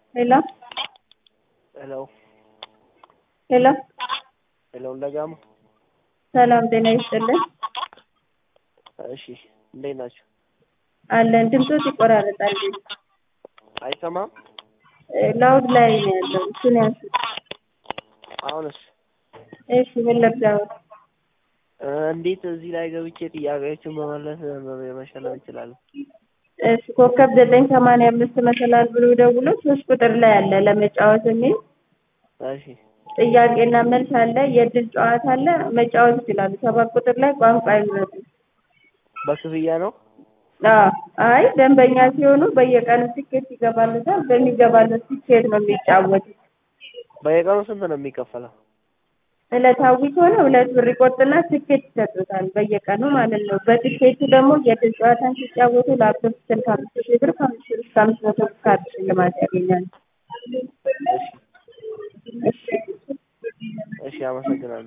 ሄሎ ሄሎ ሄሎ ሄሎ እንደጋሙ ሰላም ጤና ይስጥልን። እሺ እንዴት ናቸው? አለን ድምፆት ይቆራረጣል። አይሰማም? ላውድ ላይ ነው ያለው። እሱን ያንሱት። አሁንስ እሺ ምን ልርዳው? እ እንዴት እዚህ ላይ ገብቼ ጥያቄዎችን መመለስ መሸለም እንችላለን? እሺ ኮከብ ዘጠኝ ሰማንያ አምስት መሰላል ብሎ ደውሎ ሶስት ቁጥር ላይ አለ ለመጫወት የሚል እሺ ጥያቄና መልስ አለ፣ የእድል ጨዋታ አለ። መጫወት ይችላሉ። ሰባት ቁጥር ላይ ቋንቋ ይምረጡ። በክፍያ ነው? አዎ አይ ደንበኛ ሲሆኑ በየቀኑ ትኬት ይገባሉታል። በሚገባለት ትኬት ነው የሚጫወቱት። በየቀኑ ስንት ነው የሚከፈለው? ዕለታዊ ከሆነ ሁለት ብር ይቆርጥና ትኬት ይሰጡታል በየቀኑ ማለት ነው። በትኬቱ ደግሞ የእድል ጨዋታን ሲጫወቱ ላፕቶፕ ስልክ አምስት ሺህ ብር ከአምስት ሺህ እስከ አምስት መቶ ብር ካርድ ሽልማት ያገኛሉ። እሺ እሺ፣ አመሰግናለሁ።